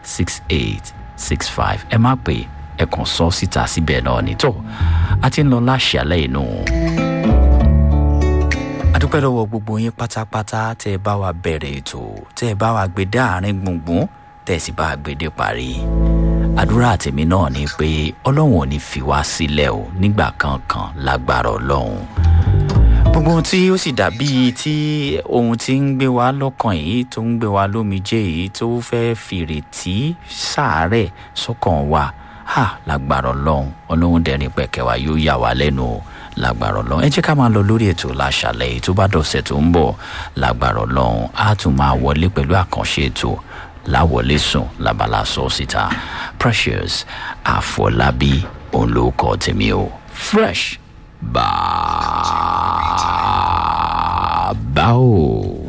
six eight six five ẹ má pè ẹ kàn sọ síta síbẹ̀ náà ní tó a ti ń lọ láṣàlẹ̀ inú. adúpẹ́ lọ́wọ́ gbogbo yín pátápátá tẹ́ ẹ bá wa bẹ̀rẹ̀ ètò tẹ́ ẹ bá wa gbé dé àárín gbùngbùn tẹ́ ẹ sì bá wa gbé dé parí. àdúrà tèmi náà ni pé ọlọ́run ò ní fi wá sílẹ̀ o nígbà kankan lágbára ọlọ́run gbogbo ohun tí ó sì dàbí tí ohun tí ń gbé wa lọ́kàn yìí tó ń gbé wa lómijé yìí tó fẹ́ fìrètí sàárẹ̀ sọ́kàn wa ha lágbára ọlọ́run ọlọ́run dẹ̀rín pẹ̀kẹ́ wa yóò yà wá lẹ́nu o lágbára ọlọ́run ẹ jẹ́ ká máa lọ lórí ètò láṣàlẹ̀ yìí tó bá dọ̀sẹ̀ tó ń bọ̀ lágbára ọlọ́run á tún máa wọlé pẹ̀lú àkànṣe ètò láwọlé sùn lábala sọ síta precious àfọlábí òun ló kọ tèmi o fresh bàbá o.